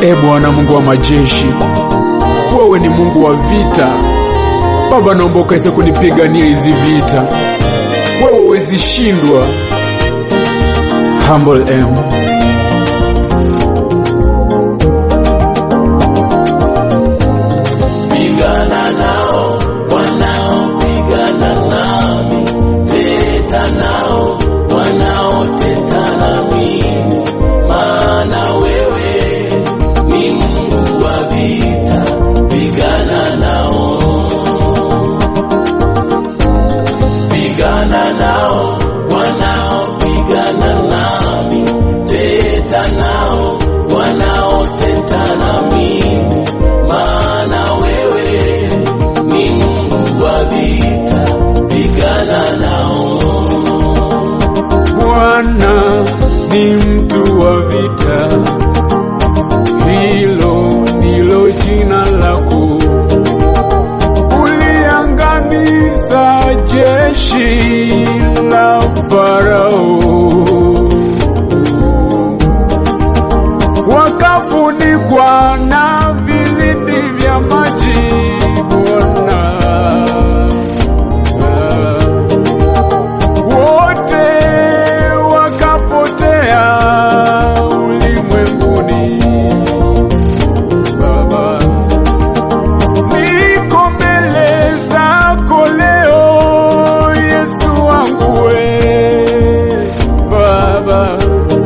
E Bwana Mungu wa majeshi, wewe ni Mungu wa vita. Baba, naomba ukaweze kunipigania hizi vita, wewe huwezi shindwa. Humble M. Pigana nao wanaopigana nami, teta nao wanaoteta nami, maana wewe ni Mungu wa vita. Pigana nao, pigana nao wanaopigana nami, teta nao wanaoteta nami maana wewe ni Mungu wa vita, pigana nao. Bwana ni mtu wa vita, hilo ndilo jina lako. Uliangamiza jeshi la Farao, wakafunikwa na vilindi vya maji. Bwana wote wakapotea ulimwenguni. Baba, niko mbele zako leo, Yesu wangu we Baba,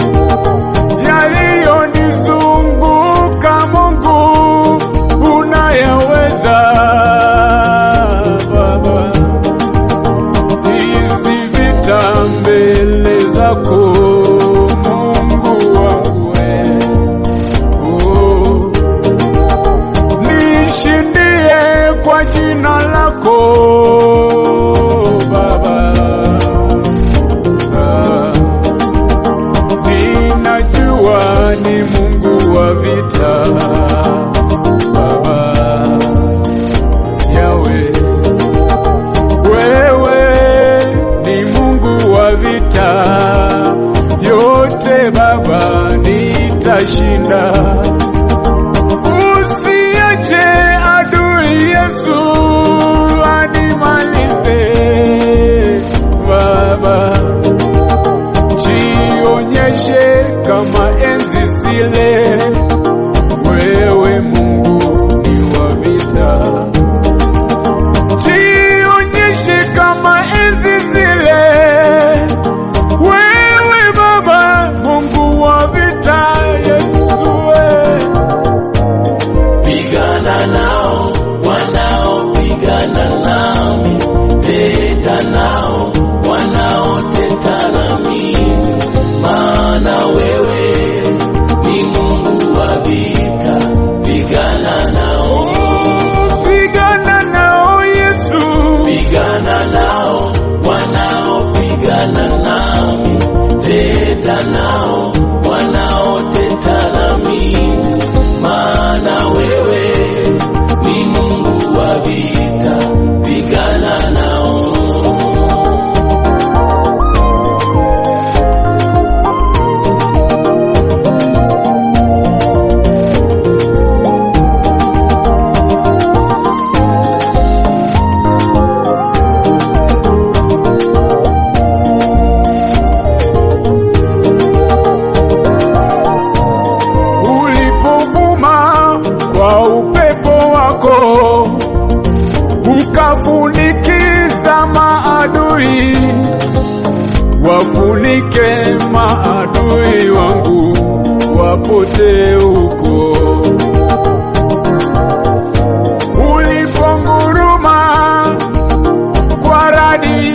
yaliyonizunguka Mungu unayaweza Baba hizi vita mbele zako Mungu wangu we. Oh. Nishindie kwa jina lako Baba. Ah. Ninajua ni Mungu wa vita Baba Yahweh wewe ni Mungu wa vita yote Baba, nitashinda. Usiache adui Yesu animalize Baba, jionyeshe kama enzi zile, wewe Mungu ni wa vita jionyeshe kama enzi zile, wewe Baba Mungu wa vita, Yesu we. Pigana nao wanaopigana nami, teta nao wanaoteta nami, maana wewe ni Mungu wa vita. Pigana nao, Pigana nao Yesu, pigana nao wanaopigana nami, teta nao wanaoteta nami, maana wewe ni Mungu wa vita. Pigana nao. ulipovuma kwa upepo wako ukafunikiza maadui, wafunike maadui wangu wapotee huko. Uliponguruma kwa radi,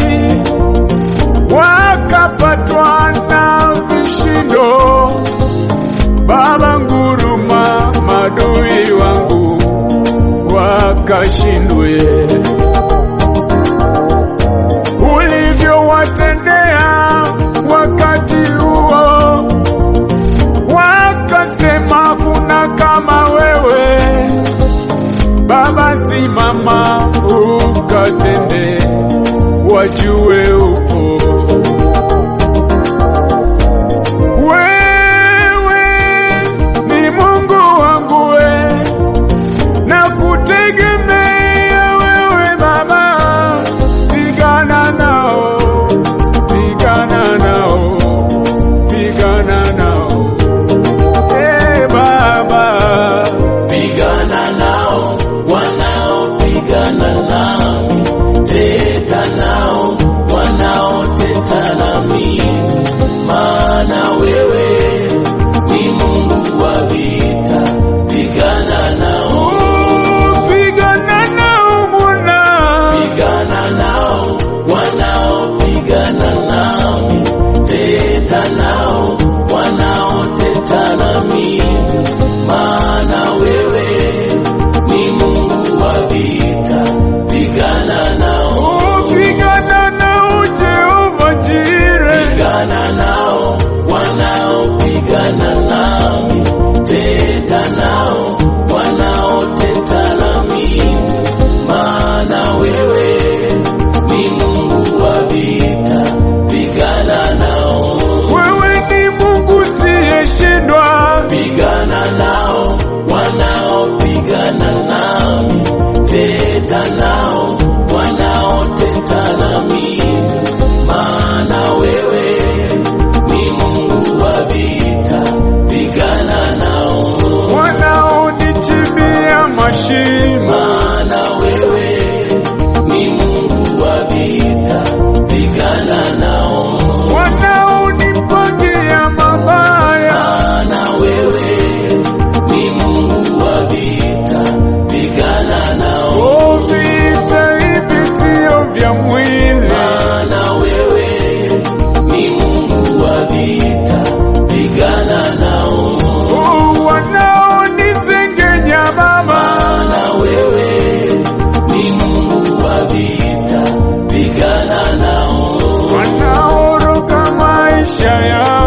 wakapatwa na vishindo Baba nguruma, madui wangu wakashindwe. Ulivyowatendea wakati huo, wakasema kuna kama wewe. Baba simama, ukatende, wajue upo wewe ni Mungu wa ya